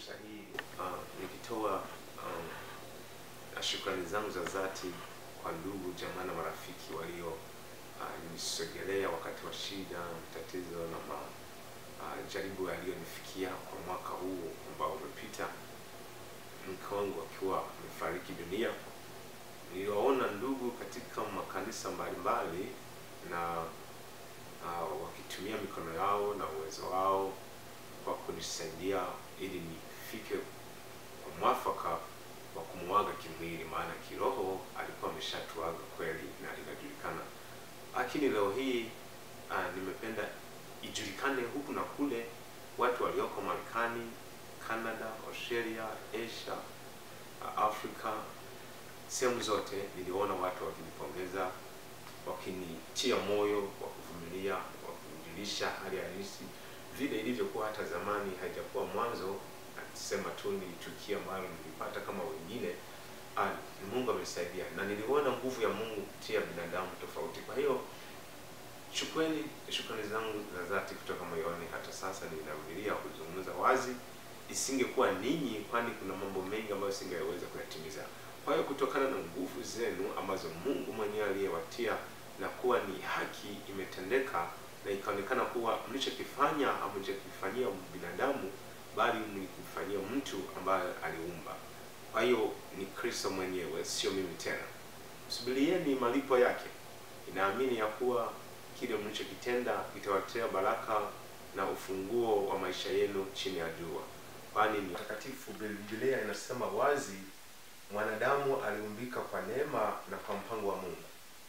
fursa hii uh, nikitoa um, shukrani zangu za dhati kwa ndugu jamaa na marafiki walio uh, nisogelea wakati wa shida, tatizo na majaribu uh, yaliyonifikia kwa mwaka huu ambao umepita, mke wangu akiwa amefariki dunia. Niliwaona ndugu katika makanisa mbalimbali na uh, wakitumia mikono yao na uwezo wao kwa kunisaidia ili nifike kwa mwafaka wa kumwaga kimwili, maana kiroho alikuwa ameshatuaga kweli na linajulikana. Lakini leo hii uh, nimependa ijulikane huku na kule, watu walioko Marekani, Canada, Australia, Asia, uh, Afrika, sehemu zote niliona watu wakinipongeza, wakinitia moyo wa kuvumilia, wakinijulisha hali halisi vile ilivyokuwa hata zamani, haijakuwa mwanzo sema tu ni tukio ambalo nilipata kama wengine. Ah, Mungu amenisaidia na niliona nguvu ya Mungu kupitia binadamu tofauti. Kwa hiyo chukweli shukrani zangu za dhati kutoka moyoni. Hata sasa ninarudia kuzungumza wazi, isingekuwa ninyi, kwani kuna mambo mengi ambayo singeweza kuyatimiza. Kwa hiyo kutokana na nguvu zenu ambazo Mungu mwenyewe aliyewatia na kuwa ni haki imetendeka na ikaonekana kuwa mlichokifanya hamjakifanyia binadamu bali mlikifanyia mtu ambaye aliumba. Kwa hiyo ni Kristo mwenyewe, sio mimi tena. Subirieni malipo yake. Inaamini ya kuwa kile mlichokitenda kitawaletea baraka na ufunguo wa maisha yenu chini ya jua, kwani ni takatifu. Biblia inasema wazi, mwanadamu aliumbika kwa neema na kwa mpango wa Mungu.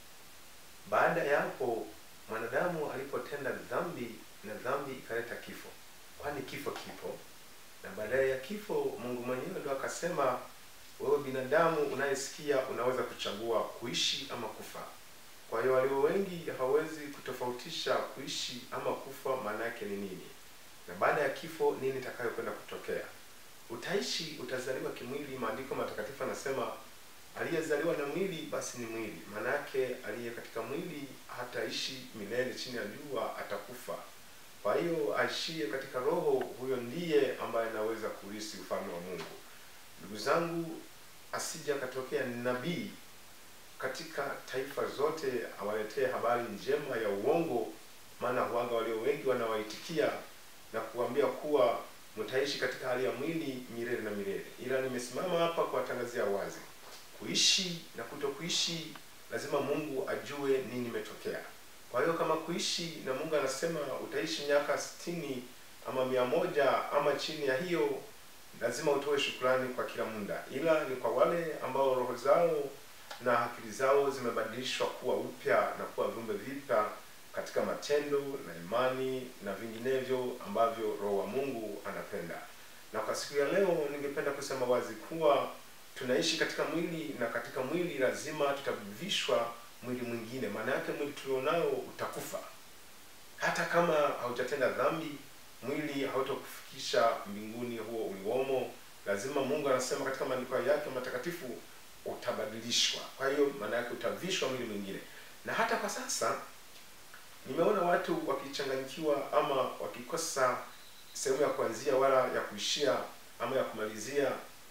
Baada ya hapo mwanadamu alipotenda dhambi na dhambi ikaleta kifo, kwani kifo kipo, na baadaye ya kifo Mungu mwenyewe ndo akasema, wewe binadamu unayesikia unaweza kuchagua kuishi ama kufa. Kwa hiyo walio wengi hawawezi kutofautisha kuishi ama kufa maana yake ni nini, na baada ya kifo nini itakayokwenda kutokea. Utaishi, utazaliwa kimwili. Maandiko matakatifu anasema aliyezaliwa na mwili basi ni mwili, maana yake aliye katika mwili hataishi milele chini ya jua, atakufa. Kwa hiyo aishie katika roho, huyo ndiye ambaye anaweza kurithi ufalme wa Mungu. Ndugu zangu, asija akatokea nabii katika taifa zote awaletee habari njema ya uongo, maana huanga walio wengi wanawaitikia na kuambia kuwa mtaishi katika hali ya mwili milele na milele, ila nimesimama hapa kuwatangazia wazi kuishi na kutokuishi, lazima Mungu ajue nini imetokea. Kwa hiyo kama kuishi na Mungu anasema utaishi miaka sitini ama mia moja ama chini ya hiyo, lazima utoe shukrani kwa kila muda, ila ni kwa wale ambao roho zao na akili zao zimebadilishwa kuwa upya na kuwa viumbe vipya katika matendo na imani na vinginevyo ambavyo Roho wa Mungu anapenda. Na kwa siku ya leo, ningependa kusema wazi kuwa tunaishi katika mwili na katika mwili lazima tutavishwa mwili mwingine. Maana yake mwili tulionao utakufa, hata kama haujatenda dhambi, mwili hautakufikisha mbinguni huo uliwomo. Lazima Mungu anasema katika maandiko yake matakatifu utabadilishwa. Kwa hiyo maana yake utavishwa mwili mwingine. Na hata kwa sasa nimeona watu wakichanganyikiwa ama wakikosa sehemu ya kuanzia wala ya kuishia ama ya kumalizia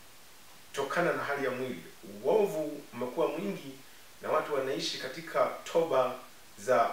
tokana na hali ya mwili. Uovu umekuwa mwingi na watu wanaishi katika toba za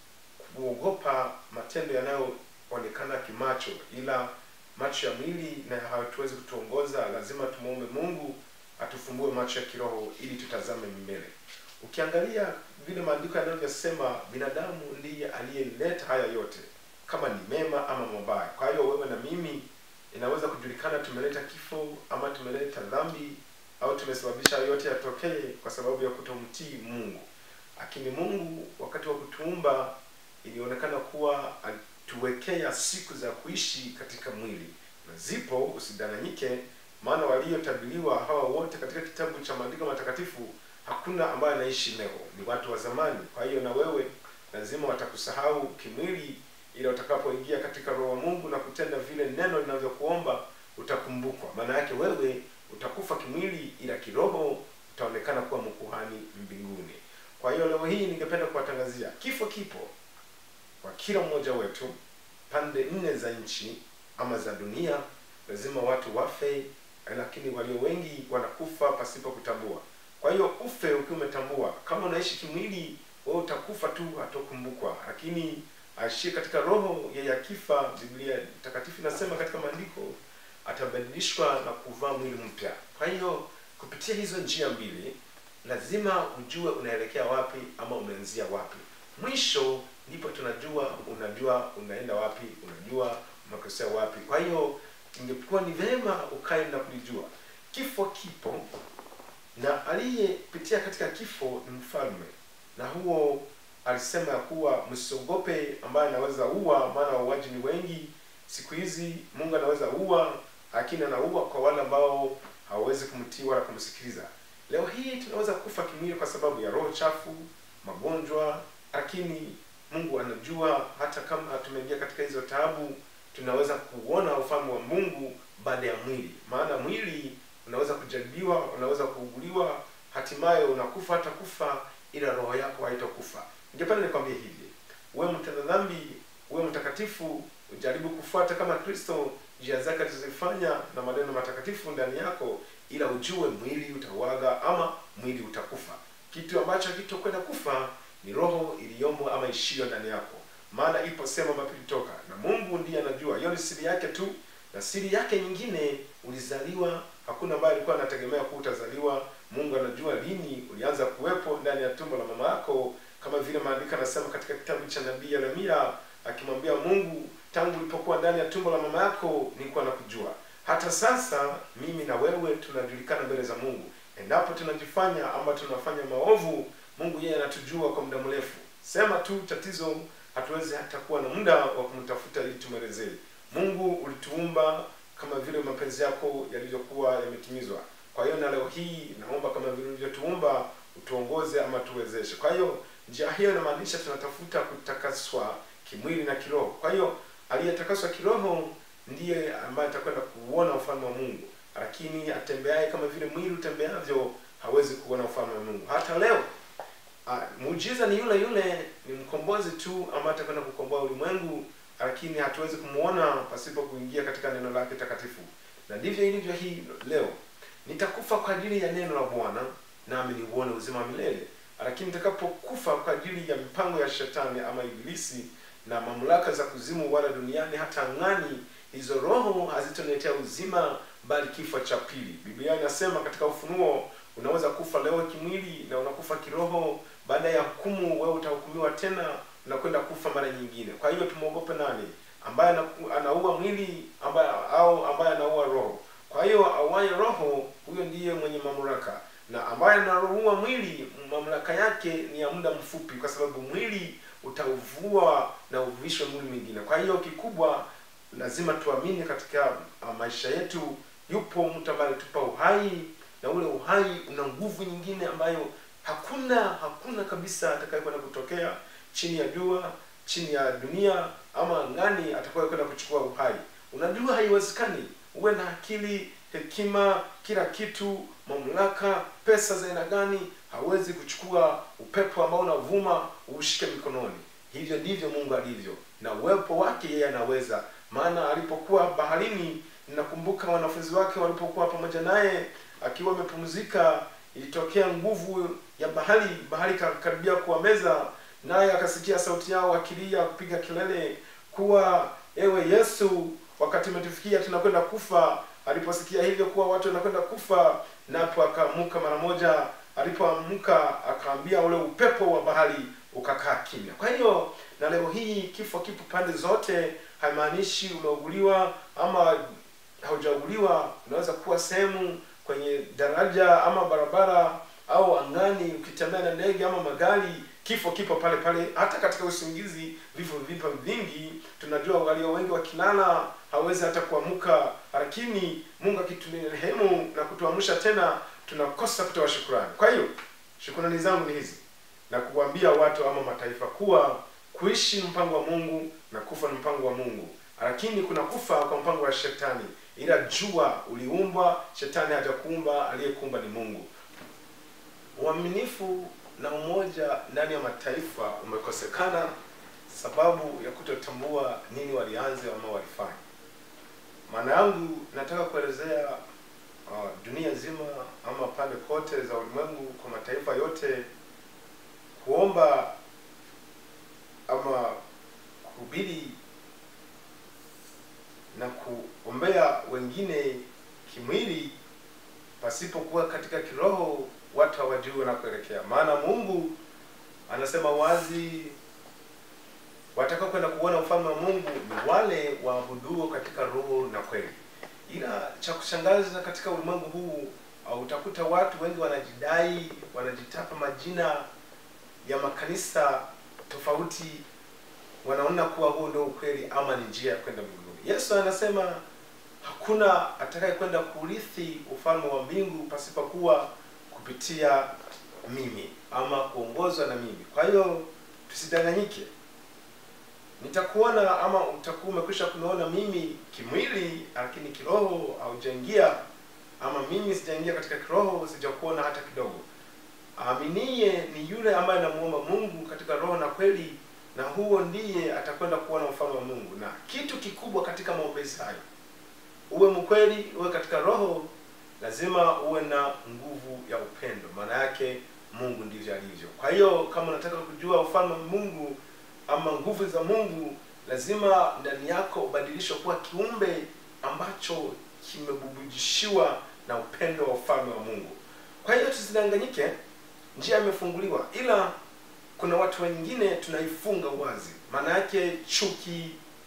kuogopa matendo yanayoonekana kimacho, ila macho ya mwili na hatuwezi kutuongoza. Lazima tumwombe Mungu atufumbue macho ya kiroho ili tutazame mbele. Ukiangalia vile maandiko yanavyosema, binadamu ndiye aliyeleta haya yote, kama ni mema ama mabaya. Kwa hiyo wewe na mimi inaweza kujulikana tumeleta kifo ama tumeleta dhambi au tumesababisha yote yatokee kwa sababu ya kutomtii Mungu. Lakini Mungu wakati wa kutuumba ilionekana kuwa alituwekea siku za kuishi katika mwili, na zipo, usidanganyike, maana waliotabiriwa hawa wote katika kitabu cha maandiko matakatifu hakuna ambaye anaishi leo, ni watu wa zamani. Kwa hiyo na wewe lazima watakusahau kimwili ila utakapoingia katika roho wa Mungu na kutenda vile neno linavyokuomba utakumbukwa. Maana yake wewe utakufa kimwili, ila kiroho utaonekana kuwa mkuhani mbinguni. Kwa hiyo leo hii ningependa kuwatangazia kifo kipo kwa kila mmoja wetu, pande nne za nchi ama za dunia, lazima watu wafe lakini walio wengi wanakufa pasipo kutambua kwa hiyo ufe ukiwa umetambua kama unaishi kimwili wewe utakufa tu hatokumbukwa lakini aishie katika roho yeye akifa biblia takatifu inasema katika maandiko atabadilishwa na kuvaa mwili mpya kwa hiyo kupitia hizo njia mbili lazima ujue unaelekea wapi ama umeanzia wapi mwisho ndipo tunajua unajua unaenda wapi unajua umekosea wapi kwa hiyo ingekuwa ni vema ukae na kulijua kifo kipo na aliyepitia katika kifo ni mfalme na huo alisema ya kuwa msiogope ambaye anaweza ua maana wauaji ni wengi siku hizi mungu anaweza ua lakini anaua kwa wale ambao hawawezi kumtii wala kumsikiliza leo hii tunaweza kufa kimwili kwa sababu ya roho chafu magonjwa lakini mungu anajua hata kama tumeingia katika hizo taabu tunaweza kuona ufalme wa mungu baada ya mwili maana mwili unaweza kujaribiwa unaweza kuuguliwa hatimaye unakufa hata kufa ila roho yako haitakufa ningependa nikwambie hivi uwe mtenda dhambi uwe mtakatifu ujaribu kufuata kama kristo njia zake alizozifanya na maneno matakatifu ndani yako ila ujue mwili utauaga ama mwili utakufa kitu ambacho hakitokwenda kufa ni roho iliyomo ama ishio ndani yako maana ipo sehemu ambapo ilitoka na mungu ndiye anajua hiyo ni siri yake tu na siri yake nyingine ulizaliwa hakuna ambaye alikuwa anategemea kuwa utazaliwa mungu anajua lini ulianza kuwepo ndani ya tumbo la mama yako kama vile maandiko anasema katika kitabu cha nabii yeremia akimwambia mungu tangu ulipokuwa ndani ya tumbo la mama yako nilikuwa nakujua hata sasa mimi na wewe tunajulikana mbele za mungu endapo tunajifanya ama tunafanya maovu mungu yeye anatujua kwa muda mrefu sema tu tatizo hatuwezi hata kuwa na muda wa kumtafuta ili tumwelezee mungu ulituumba kama vile mapenzi yako yalivyokuwa yametimizwa kwa hiyo na leo hii naomba kama vile ulivyotuumba utuongoze ama tuwezeshe kwa hiyo njia hiyo inamaanisha tunatafuta kutakaswa kimwili na kiroho kwa hiyo aliyetakaswa kiroho ndiye ambaye atakwenda kuuona ufalme wa mungu lakini atembeaye kama vile mwili utembeavyo hawezi kuona ufalme wa mungu hata leo uh, muujiza ni yule yule ni mkombozi tu ambaye atakwenda kukomboa ulimwengu lakini hatuwezi kumwona pasipo kuingia katika neno lake takatifu na ndivyo ilivyo hii leo nitakufa kwa ajili ya neno la bwana nami niuone uzima wa milele lakini nitakapokufa kwa ajili ya mipango ya shetani ama ibilisi na mamlaka za kuzimu wala duniani hata ang'ani hizo roho hazitoniletea uzima bali kifo cha pili biblia inasema katika ufunuo unaweza kufa leo kimwili na unakufa kiroho baada ya hukumu wewe utahukumiwa tena unakwenda kufa mara nyingine kwa hiyo tumwogope nani ambaye anaua mwili ambaye au ambaye anaua roho kwa hiyo auaye roho huyo ndiye mwenye mamlaka na ambaye anaua mwili mamlaka yake ni ya muda mfupi kwa sababu mwili utauvua na uvishwe mwili mwingine kwa hiyo kikubwa lazima tuamini katika uh, maisha yetu yupo mtu ambaye alitupa uhai na ule uhai una nguvu nyingine ambayo hakuna hakuna kabisa atakayekwenda kutokea chini ya jua chini ya dunia ama angani atakayekwenda kuchukua uhai unajua haiwezekani uwe na akili hekima kila kitu mamlaka pesa za aina gani hawezi kuchukua upepo ambao unavuma uushike mikononi hivyo ndivyo mungu alivyo na uwepo wake yeye anaweza maana alipokuwa baharini ninakumbuka wanafunzi wake walipokuwa pamoja naye akiwa amepumzika ilitokea nguvu ya bahari bahari karibia kuwameza naye akasikia sauti yao akilia kupiga kelele kuwa ewe yesu wakati umetufikia tunakwenda kufa aliposikia hivyo kuwa watu wanakwenda kufa napo akaamuka mara moja alipoamka akaambia ule upepo wa bahari ukakaa kimya kwa hiyo na leo hii kifo kipo pande zote haimaanishi umeuguliwa ama haujauguliwa unaweza kuwa sehemu kwenye daraja ama barabara au angani ukitembea na ndege ama magari kifo kipo pale pale hata katika usingizi vifo vipo vingi tunajua walio wengi wakilala hawezi hata kuamka lakini mungu akiturehemu na kutuamsha tena tunakosa kutoa shukurani kwa hiyo shukurani zangu ni hizi na kuambia watu ama mataifa kuwa kuishi mpango wa mungu na kufa ni mpango wa mungu lakini kuna kufa kwa mpango wa shetani ila jua uliumbwa shetani hajakuumba aliyekuumba ni mungu uaminifu na umoja ndani ya mataifa umekosekana sababu ya kutotambua nini walianza ama walifanya maana yangu nataka kuelezea uh, dunia zima ama pande kote za ulimwengu kwa mataifa yote kuomba ama kuhubiri na kuombea wengine kimwili pasipokuwa katika kiroho watu hawajui wanakoelekea maana mungu anasema wazi watakao kwenda kuona ufalme wa mungu ni wale waabuduo katika roho na kweli ila cha kushangaza katika ulimwengu huu uh, utakuta watu wengi wanajidai wanajitapa majina ya makanisa tofauti wanaona kuwa huo ndio ukweli ama ni njia ya kwenda mbinguni yesu anasema hakuna atakaye kwenda kurithi ufalme wa mbingu pasipokuwa kupitia mimi ama kuongozwa na mimi kwa hiyo tusidanganyike nitakuona ama utakuwa umekwisha kuniona mimi kimwili lakini kiroho haujaingia ama mimi sijaingia katika kiroho sijakuona hata kidogo aaminie ni yule ambaye anamuomba mungu katika roho na kweli na huo ndiye atakwenda kuona ufalme wa mungu na kitu kikubwa katika maombezi hayo uwe mkweli uwe katika roho lazima uwe na nguvu ya upendo maana yake mungu ndivyo alivyo kwa hiyo kama unataka kujua ufalme wa mungu ama nguvu za mungu lazima ndani yako ubadilishwe kuwa kiumbe ambacho kimebubujishiwa na upendo wa ufalme wa mungu kwa hiyo tusidanganyike njia imefunguliwa ila kuna watu wengine tunaifunga wazi maana yake chuki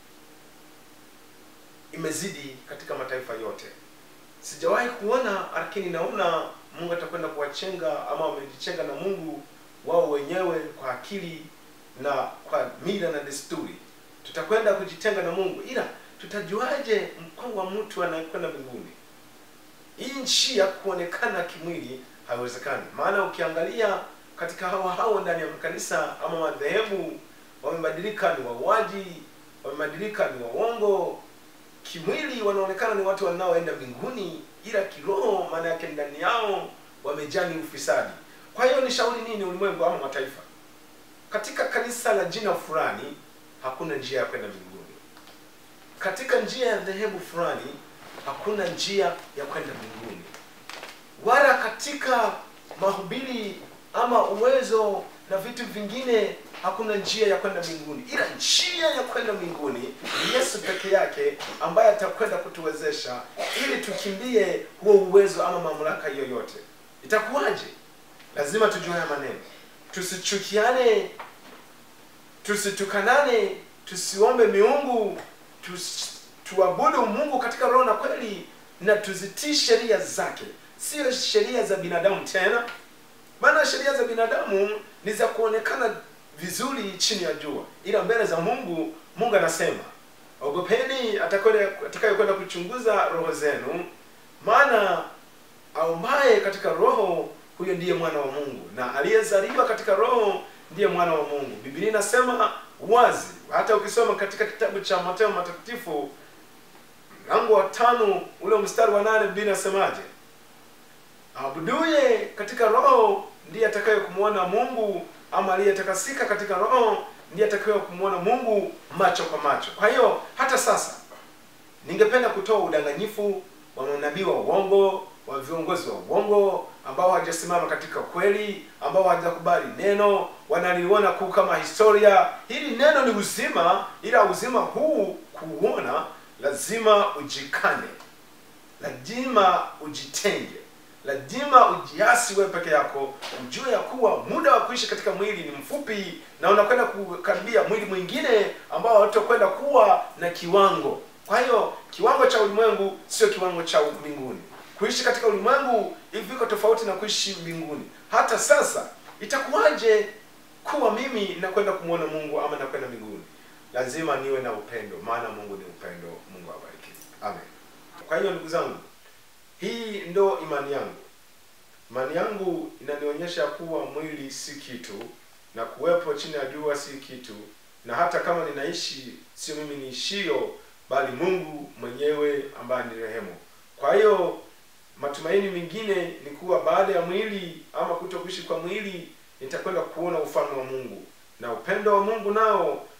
imezidi katika mataifa yote sijawahi kuona lakini naona mungu atakwenda kuwachenga ama wamejichenga na mungu wao wenyewe kwa akili na kwa mila na desturi tutakwenda kujitenga na mungu ila tutajuaje mpango wa mtu anayekwenda mbinguni hii nchi ya kuonekana kimwili haiwezekani maana ukiangalia katika hawa hao ndani ya makanisa ama madhehebu wamebadilika ni wauaji wamebadilika ni waongo kimwili wanaonekana ni watu wanaoenda mbinguni ila kiroho maana yake ndani yao wamejaa ni ufisadi kwa hiyo ni shauri nini ulimwengu ama mataifa katika kanisa la jina fulani hakuna njia ya kwenda mbinguni katika njia ya dhehebu fulani hakuna njia ya kwenda mbinguni wala katika mahubiri ama uwezo na vitu vingine hakuna njia ya kwenda mbinguni ila njia ya kwenda mbinguni ni yesu peke yake ambaye atakwenda kutuwezesha ili tukimbie huo uwezo ama mamlaka yoyote itakuwaje lazima tujue haya maneno tusichukiane tusitukanane tusiombe miungu tus, tuabudu mungu katika roho na kweli na tuzitii sheria zake sio sheria za binadamu tena maana sheria za binadamu ni za kuonekana vizuri chini ya jua ila mbele za mungu mungu anasema ogopeni atakayekwenda kuchunguza roho zenu maana aumbaye katika roho huyo ndiye mwana wa mungu na aliyezaliwa katika roho ndiye mwana wa mungu biblia inasema wazi hata ukisoma katika kitabu cha mateo matakatifu mlango wa tano ule mstari wa nane biblia inasemaje abuduye katika roho ndiye atakaye kumwona mungu ama aliyetakasika katika roho ndiye atakaye kumwona mungu macho kwa macho kwa hiyo hata sasa ningependa kutoa udanganyifu wa manabii wa uongo wa viongozi wa uongo ambao hawajasimama katika kweli ambao hawajakubali neno wanaliona kuu kama historia hili neno ni uzima ila uzima huu kuuona lazima ujikane lazima ujitenge lazima ujiasi wewe peke yako ujue ya kuwa muda wa kuishi katika mwili ni mfupi na unakwenda kukaribia mwili mwingine ambao hautakwenda kuwa na kiwango kwa hiyo kiwango cha ulimwengu sio kiwango cha mbinguni kuishi katika ulimwengu iviko tofauti na kuishi mbinguni hata sasa itakuwaje kuwa mimi nakwenda kumwona mungu ama nakwenda mbinguni lazima niwe na upendo maana mungu ni upendo mungu awabariki amen kwa hiyo ndugu zangu hii ndo imani yangu imani yangu inanionyesha kuwa mwili si kitu na kuwepo chini ya jua si kitu na hata kama ninaishi sio mimi niishio bali mungu mwenyewe ambaye ni rehemu kwa hiyo matumaini mengine ni kuwa baada ya mwili ama kuto kuishi kwa mwili nitakwenda kuona ufalme wa mungu na upendo wa mungu nao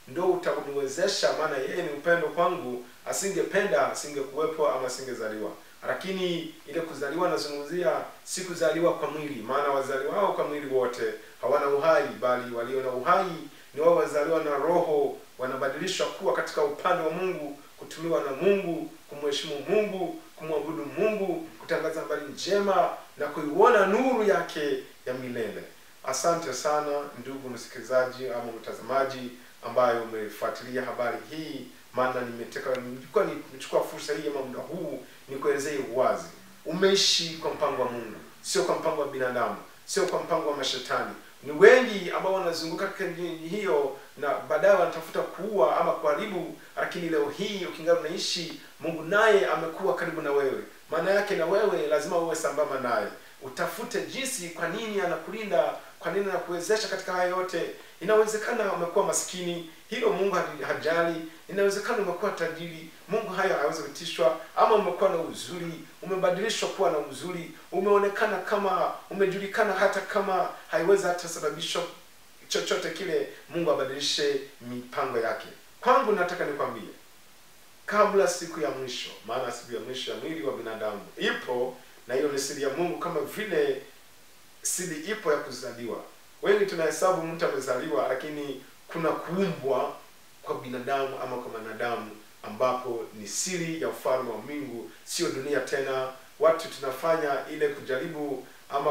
ndo utaniwezesha maana yeye ni upendo kwangu asingependa asingekuwepo ama asingezaliwa lakini ile kuzaliwa nazungumzia si kuzaliwa kwa mwili maana wazaliwao kwa mwili wote hawana uhai bali walio na uhai ni wao wazaliwa na roho wanabadilishwa kuwa katika upande wa mungu kutumiwa na mungu kumheshimu mungu kumwabudu mungu kutangaza habari njema na kuiona nuru yake ya milele asante sana ndugu msikilizaji ama mtazamaji ambayo umefuatilia habari hii maana nimeteka nilikuwa nimechukua fursa hii ama muda huu nikuelezee uwazi umeishi kwa mpango wa mungu sio kwa mpango wa binadamu sio kwa mpango wa mashetani ni wengi ambao wanazunguka katika njia hiyo na baadaye wanatafuta kuua ama kuharibu lakini leo hii ukingali unaishi mungu naye amekuwa karibu na wewe maana yake na wewe lazima uwe sambamba naye utafute jinsi kwa nini anakulinda kwa nini anakuwezesha katika haya yote inawezekana umekuwa maskini hilo mungu hadi- hajali inawezekana umekuwa tajiri mungu hayo hawezi kutishwa ama umekuwa na uzuri umebadilishwa kuwa na uzuri umeonekana kama umejulikana hata kama haiwezi hata sababisha chochote kile mungu abadilishe mipango yake kwangu nataka nikwambie kabla siku ya mwisho maana siku ya mwisho ya mwili wa binadamu ipo na hiyo ni siri ya mungu kama vile siri ipo ya kuzaliwa wengi tunahesabu mtu amezaliwa lakini kuna kuumbwa kwa binadamu ama kwa mwanadamu ambapo ni siri ya ufalme wa mbingu sio dunia tena watu tunafanya ile kujaribu ama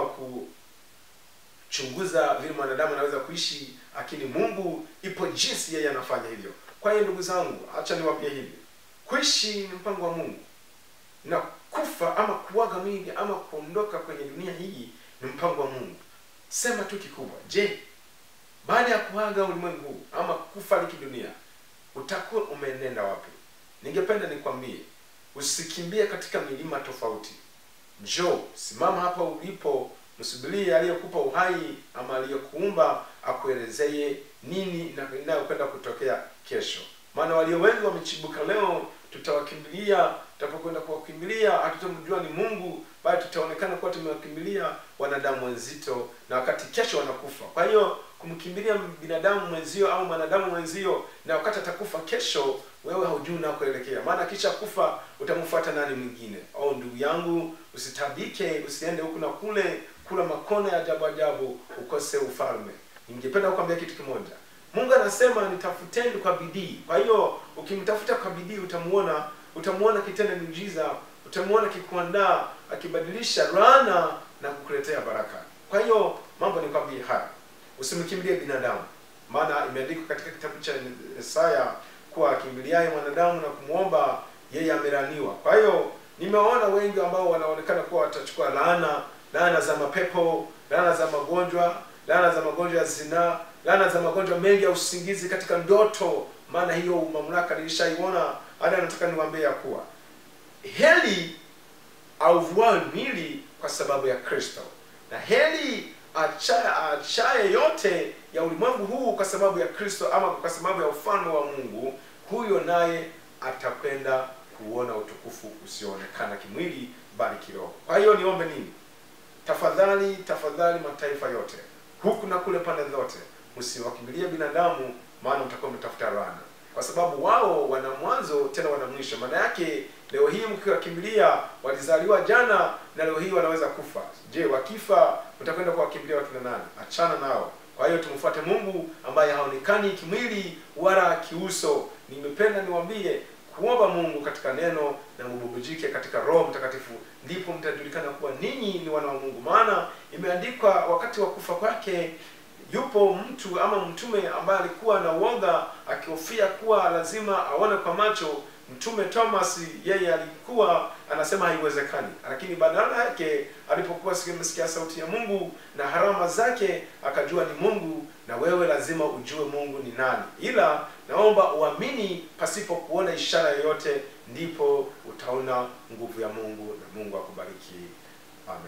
kuchunguza vile mwanadamu anaweza kuishi lakini mungu ipo jinsi yeye anafanya hivyo kwa hiyo ndugu zangu hacha niwapie hivi kuishi ni mpango wa mungu na kufa ama kuaga mwili ama kuondoka kwenye dunia hii ni mpango wa mungu sema tu kikubwa je baada ya kuaga ulimwengu huu ama kufariki dunia utakuwa umenenda wapi ningependa nikwambie usikimbie katika milima tofauti njoo simama hapa ulipo msubirie aliyekupa uhai ama aliyekuumba akuelezee nini na inayokwenda kutokea kesho maana walio wengi wamechibuka leo tutawakimbilia tutapokwenda kuwakimbilia hatutamjua ni mungu bali tutaonekana kuwa tumewakimbilia wanadamu wenzito na wakati kesho wanakufa kwa hiyo kumkimbilia binadamu mwenzio au mwanadamu mwenzio na wakati atakufa kesho wewe haujui unakoelekea maana kisha kufa utamfuata nani mwingine au ndugu yangu usitabike usiende huku na kule kula makona ya ajabu ajabu ukose ufalme ningependa kukwambia kitu kimoja mungu anasema nitafuteni kwa bidii kwa hiyo ukimtafuta kwa bidii utamuona utamuona kitenda miujiza utamuona kikuandaa akibadilisha laana na kukuletea baraka kwa hiyo mambo nikwambie haya usimkimbilie binadamu maana imeandikwa katika kitabu cha Isaya kuwa akimbiliaye mwanadamu na kumwomba yeye amelaniwa kwa hiyo nimewaona wengi ambao wanaonekana kuwa watachukua laana laana za mapepo laana za magonjwa laana za magonjwa ya zinaa laana za magonjwa mengi ya usingizi katika ndoto maana hiyo mamlaka nilishaiona hata nataka niwaambie ya kuwa heli auvuayo mwili kwa sababu ya kristo na heli achaye achaye yote ya ulimwengu huu kwa sababu ya kristo ama kwa sababu ya ufalme wa mungu huyo naye atakwenda kuona utukufu usioonekana kimwili bali kiroho kwa hiyo niombe nini tafadhali tafadhali mataifa yote huku na kule pande zote msiwakimbilie binadamu maana mtakuwa mtafuta laana kwa sababu wao wana mwanzo tena wana mwisho maana yake leo hii mkiwakimbilia walizaliwa jana na leo hii wanaweza kufa je wakifa mtakwenda kuwakimbilia watu na nani achana nao kwa hiyo tumfuate mungu ambaye haonekani kimwili wala kiuso nimependa niwambie kuomba mungu katika neno na mububujike katika roho mtakatifu ndipo mtajulikana kuwa ninyi ni wana wa mungu maana imeandikwa wakati wa kufa kwake yupo mtu ama mtume ambaye alikuwa na uoga akihofia kuwa lazima aone kwa macho mtume thomas yeye alikuwa anasema haiwezekani lakini badala yake alipokuwa sikimsikia sauti ya mungu na harama zake akajua ni mungu na wewe lazima ujue mungu ni nani ila naomba uamini pasipo kuona ishara yoyote ndipo utaona nguvu ya mungu na mungu akubariki amen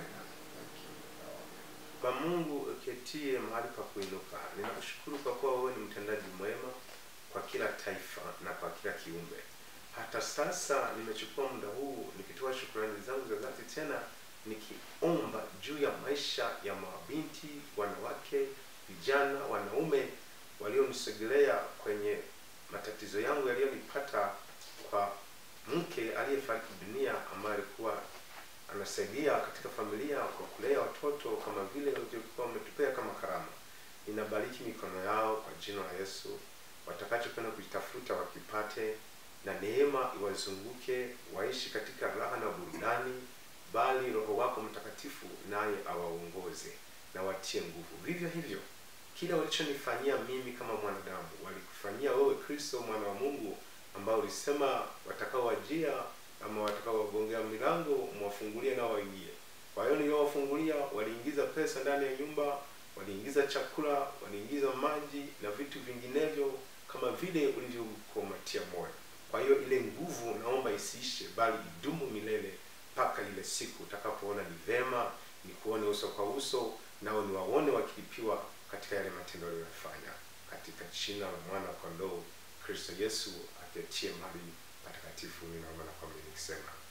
kwa mungu uketie mahali pa kuinuka ninakushukuru kwa kuwa wewe ni mtendaji mwema kwa kila taifa na kwa kila kiumbe hata sasa nimechukua muda huu nikitoa shukrani zangu za dhati tena nikiomba juu ya maisha ya mabinti wanawake vijana wanaume walionisogelea kwenye matatizo yangu yaliyonipata kwa mke aliyefariki dunia ambaye alikuwa anasaidia katika familia kwa kulea watoto kama vile walivyokuwa wametupea kama karama. Ninabariki mikono yao kwa jina la Yesu, watakachokwenda kujitafuta wakipate, na neema iwazunguke, waishi katika raha na burudani, bali Roho wako Mtakatifu naye awaongoze na watie nguvu. Vivyo hivyo kila walichonifanyia mimi kama mwanadamu walikufanyia wewe Kristo mwana wa Mungu, ambao ulisema watakaowajia ama watakaowagongea milango mwafungulie nao waingie. Kwa hiyo niliowafungulia, waliingiza pesa ndani ya nyumba, waliingiza chakula, waliingiza maji na vitu vinginevyo kama vile ulivyokumatia moyo. Kwa hiyo ile nguvu naomba isiishe, bali idumu milele mpaka ile siku utakapoona ni vema ni kuone uso kwa uso, nao ni waone wakilipiwa katika yale matendo aliyofanya, katika jina la mwana kondoo Kristo Yesu aketie mali patakatifu, ninaomba na kuamini nikisema